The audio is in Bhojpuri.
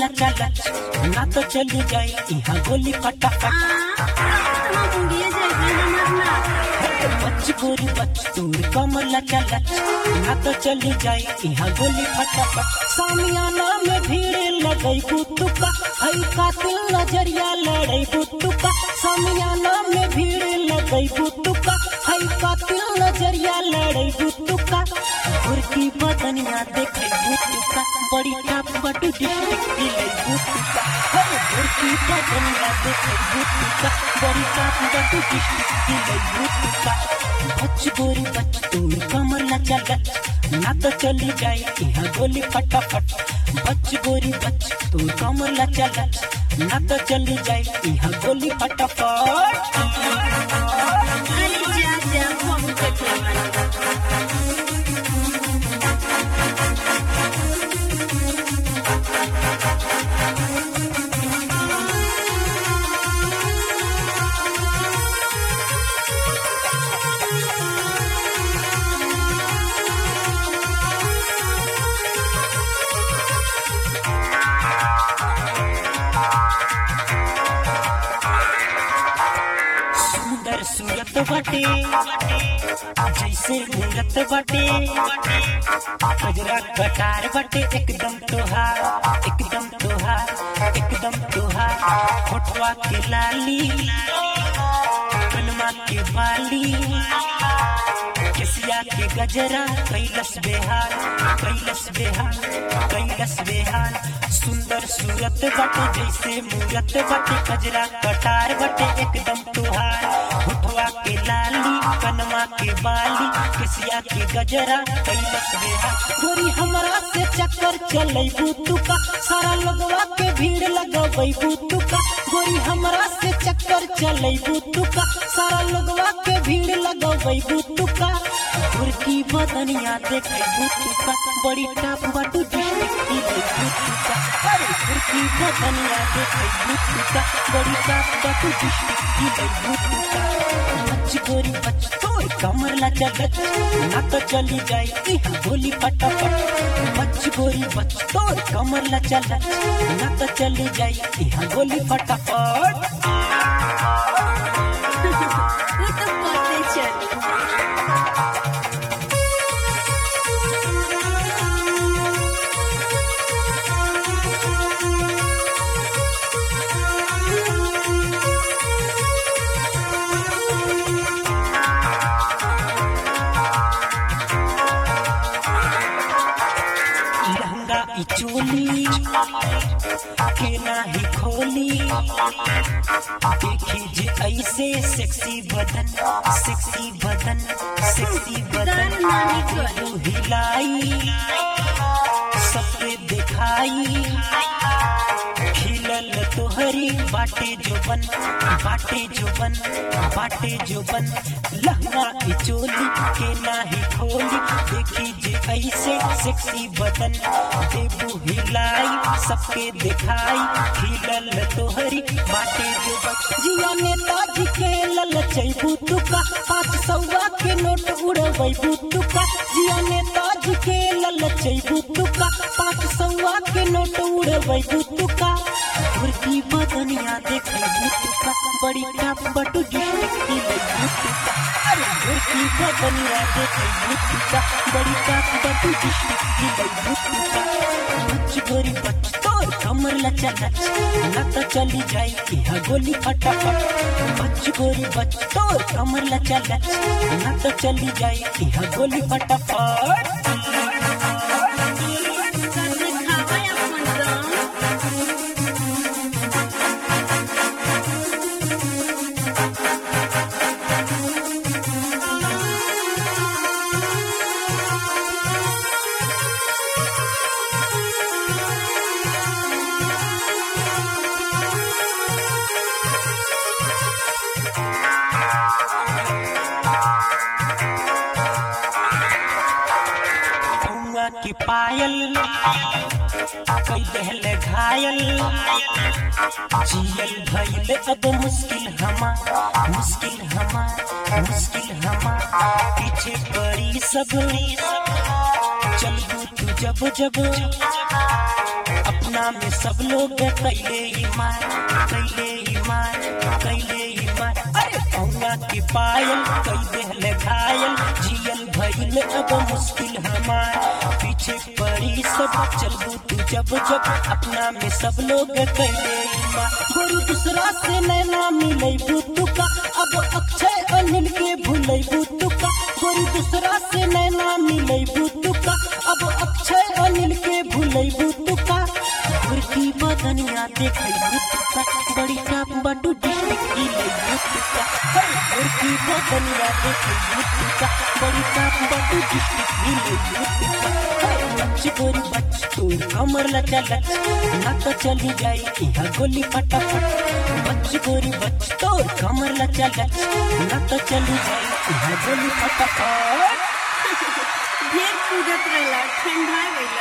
लचा लच ना तो चली जाए यहाँ गोली फटाफट बच गोरी बच तोर कमर लचा लच ना तो चली जाए यहाँ गोली फटाफट सामियाना में भीड़ लगई बुतुका हई कातिल नजरिया लड़ई बुतुका सामियाना में भीड़ लगई बुतुका हई कातिल नजरिया लड़ई बुतुका गुरकी बदनिया देखे बुतुका बड़ी टाप बटू डिस्ट्रिक्ट की लई बुतुका हई गुरकी बदनिया देखे बुतुका बड़ी टाप बटू डिस्ट्रिक्ट की लई बुतुका बच गोरी बच तोर कमर लचा लच ना तो चली जाए यहाँ गोली फटाफट बच गोरी बच तोर कमर लचा लच ना तो चली जाए यहाँ गोली फटाफट सुंदर सूरत बटे जैसे मूरत बटे कजरा कटार बटे एकदम तोहार एकदम तोहार एकदम तोहार होठवा के लाली कनमा के बाली केसिया के गजरा कैलस बेहाल कैलस बेहाल कैलस बेहाल सुंदर सूरत बटे जैसे मूरत बटे कजरा कटार बटे एकदम तुहार होठवा के लाली कनमा के बाली केसिया के गजरा कैलस बेहाल गोरी हमरा से चक्कर चलै बुतुका सारा लोगवा के भीड़ लगबै बुतुका गोरी हमरा से चक्कर चलै बुतुका सारा लोगवा के भीड़ लगबै बुतुका गुरकी बदनिया देखे बुतुका बड़ी टाप बाटू डिस्ट्रिक्ट की लई बुतुका अरे गुरकी बदनिया देखे बुतुका बड़ी टाप बाटू डिस्ट्रिक्ट की लई बुतुका बच गोरी बच तोर कमर लचा लच ना तो चली जाए यहाँ गोली फटाफट बच गोरी बच तोर कमर लचा लच ना तो चली जाए यहाँ गोली फटाफट लहंगा ई चोली के नाही खोली देखी जे ऐसे सेक्सी बदन सेक्सी बदन सेक्सी बदन तू हिलाई सबके दिखाई खिलल तोहरी बाटे जोबन बाटे जोबन बाटे जोबन लहंगा ई चोली के नाही खोली देखी जे ऐसे सेक्सी बदन देबू हिलाई सबके दिखाई खिलल तोहरी बाटे जोबन जिया नेताजी के ललचैबू तुका पाँच सौवा के नोट उड़बैबू तुका जिया नेताजी के ललचैबू तुका पाँच सौवा के नोट उड़बैबू तुका गुरकी बदनिया देखैबू तुका बड़ी टाप बटू डिस्ट्रिक्ट की लैबू तुका अरे गुरकी बदनिया देखैबू तुका बड़ी टाप बटू डिस्ट्रिक्ट की लैबू तुका बच गोरी बच तोर कमर लचा लच ना तो चली जाए यहाँ गोली फटाफट बच गोरी बच तोर कमर लचा लच ना तो चली जाए यहाँ गोली फटाफट कौआ की पायल कई दहले घायल जियल भइल अब मुश्किल हमा मुश्किल हमा मुश्किल हमा पीछे पड़ी सब चल तू जब जब अपना में सब लोग कैले ईमान कैले ईमान कैले ईमान अरे पौना के पायल कई देहले घायल जियल भइल अब मुश्किल हमार पीछे पड़ी सब चलबू तू जब जब अपना में सब लोग कैले ईमान गुरु दूसरा से नैना मिले बुतुका अब अक्षय अनिल के भूले बुतुका गुरु दूसरा से नैना मिले बुतुका अब अक्षय अनिल के भूले बुतुका गुरकी बदनिया देखे बुतुका बड़ी टाप बटू डिस्ट्रिक्ट की ले बुतुका गुरकी बदनिया देखे बुतुका बड़ी टाप बटू डिस्ट्रिक्ट की ले बुतुका बच्ची गोरी बच्ची तू कमर लचा लच ना तो चली जाई यहाँ गोली फटाफट बच्ची गोरी बच्ची तो कमर लचा लच ना तो चली जाई यहाँ गोली फटाफट ढेर कूदत रहला ठंडा गई